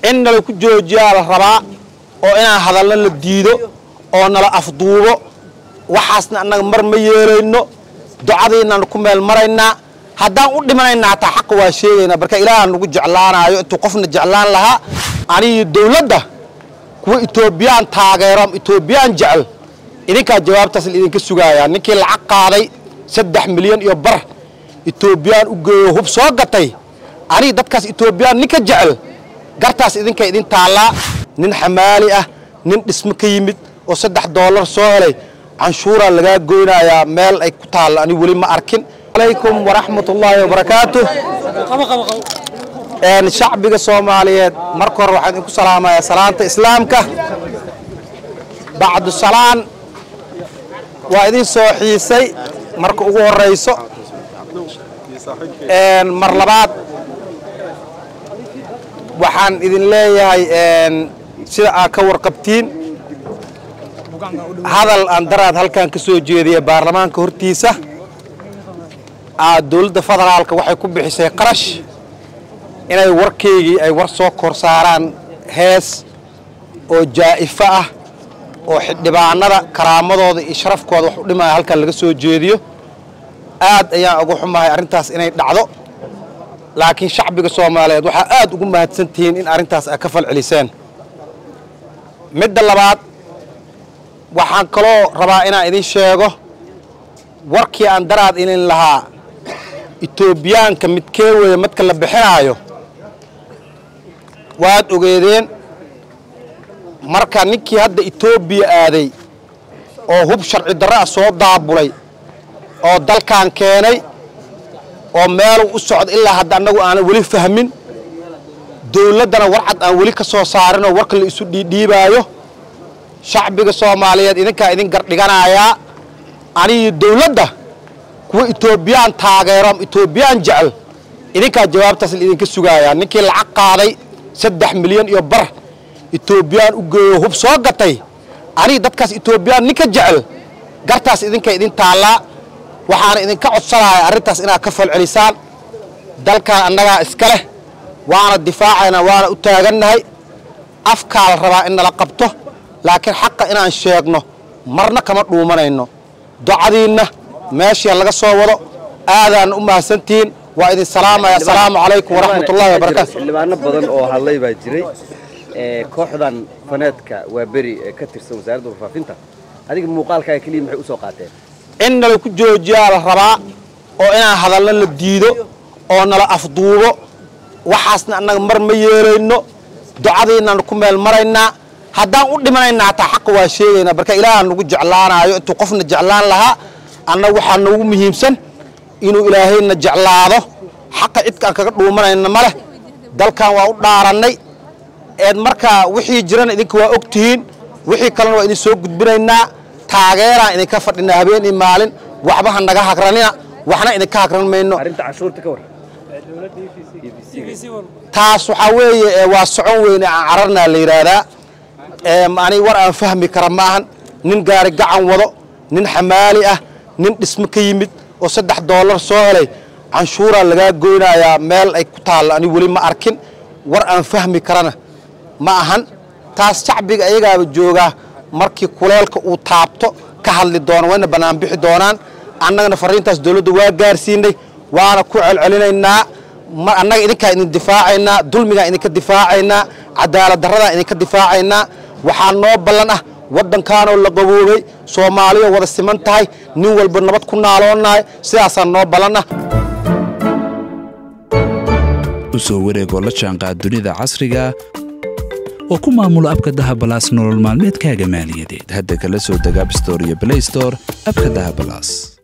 in nala ku joojiyaa la rabaa oo inaan hadalna la diido oo nala afduubo waxaasna annaga mar ma yeelayno ducadiinaan ku meel maraynaa haddaan u dhimanayna hataa xaqa waa sheegaynaa marka ilaaha nagu jeclaanaayo intuu qofna jeclaan lahaa anigi dawladda kuwa etoobiyaan taageero etoobiyaan jecel idinkaa jawaabtaas idinka sugaaya ninkii lacag qaaday saddex milyan iyo bar etoobiyaan u geeyo hub soo gatay anigi dadkaas etoobiyaan ninka jecel gartaas idinka idin taallaa nin xamaali ah nin dhismo ka yimid oo saddex doolar soo helay canshuuraa lagaa goynayaa meel ay ku taalla ani weli ma arkin alaykum waraxmat ullaahi wabarakaatu shacbiga soomaaliyeed marka hore waxaan idinku salaamayaa salaanta islaamka bacdu salaan waa idin soo xiisay marka ugu horayso mar labaad waxaan idin leeyahay sida aad ka warqabtiin hadal aan daraad halkan ka soo jeediya baarlamaanka hortiisa aad dowladda federaalka waxay ku bixisay qarash inay warkaygii ay war soo kor saaraan hees oo jaa'ifo ah oo xildhibaanada karaamadooda iyo sharafkooda wax u dhimaya halkan laga soo jeediyo aad ayaan uga xumahay arrintaas inay dhacdo laakiin shacbiga soomaaliyeed waxaa aad ugu mahadsan tihiin in arrintaas ay ka falceliseen midda labaad waxaan kaloo rabaa inaan idin sheego warkii aan daraad inin lahaa etoobiyaanka midkee weeye madka la bixinaayo waad ogeedeen marka ninkii hadda etoobiya aaday oo hub sharci darro ah soo daabulay oo dalkan keenay oo meeluu u socda ilaa hadda annagu aanan weli fahmin dawladdana warcad aan weli ka soo saarinoo warka la isu dhiidhiibaayo shacbiga soomaaliyeed idinkaa idin gardhiganayaa anigi dawladda kuwa etoobiyaan taageero etoobiyaan jecel idinkaa jawaabtaas idinka sugaaya ninkii lacag qaaday saddex milyan iyo bar etoobiyaan u geeyo hub soo gatay anigi dadkaas etoobiyaan ninka jecel gartaas idinka idin taallaa waxaana idinka codsanaya arrintaas inaad ka falcelisaan dalkan annagaa iska leh waana difaacaynaa waana u taagannahay afkaa la rabaa in nala qabto laakiin xaqa inaan sheegno marna kama dhuumanayno docadiinna meeshii laga soo wado aadaan u mahadsantihiin waa idin salaamaya asalaamu calaykum waraxmat ullahi wabarakaatu xildhibaano badan oo hadlay baa jiray kooxdan faneedka waa beri ee ka tirsan wasaaradda warfaafinta adiga muuqaalkaaga keliya maxay u soo qaateen in nala ku joojiyaa la rabaa oo inaan hadalna la diido oo nala afduubo waxaasna annaga mar ma yeelayno ducadiinaan ku meel maraynaa haddaan u dhimanayna hataa xaqa waa sheegaynaa marka ilaaha nagu jeclaanaayo intuu qofna jeclaan lahaa annaga waxaa noogu muhiimsan inuu ilaahayna jeclaado xaqa cidkaan kaga dhuumanayna ma leh dalkan waa u dhaarannay eed markaa wixii jirana idinka waa og tihiin wixii kalena waa idin soo gudbinaynaa taageeraan idinka fadhinaa habeen iyo maalin waxba ha naga hagranina waxna idinka hagran mayno arrinta cashuurta ka war taas waxaa weeye waa socon weyne aan cararnaa la yidhaahdaa ani war aan fahmi kara ma ahan nin gaari gacan wado nin xamaali ah nin dhismo ka yimid oo saddex doolar soo helay canshuuraa lagaa goynayaa meel ay ku taalla ani weli ma arkin war aan fahmi karana ma ahan taas shacbiga ayagaaba joogaa markii kuleelka uu taabto ka hadli doono wayna bannaan bixi doonaan annagana fariintaas dawladda waa gaarsiinay waana ku celcelinaynaa annaga idinkaa idin difaacaynaa dulmigaan idinka difaacaynaa cadaalad darradaan idinka difaacaynaa waxaa noo ballan ah waddankaanoo la qaboobay soomaaliya wada siman tahay nin walba nabad ku naaloonnahay sidaasaa noo ballan ah u soo wareegoo la jaanqaad dunida casriga oo ku maamulo abka dahabalaas nolol maalmeedkaaga maaliyadeed hadda kala soo deg abstore iyo blaystore abka dahabalaas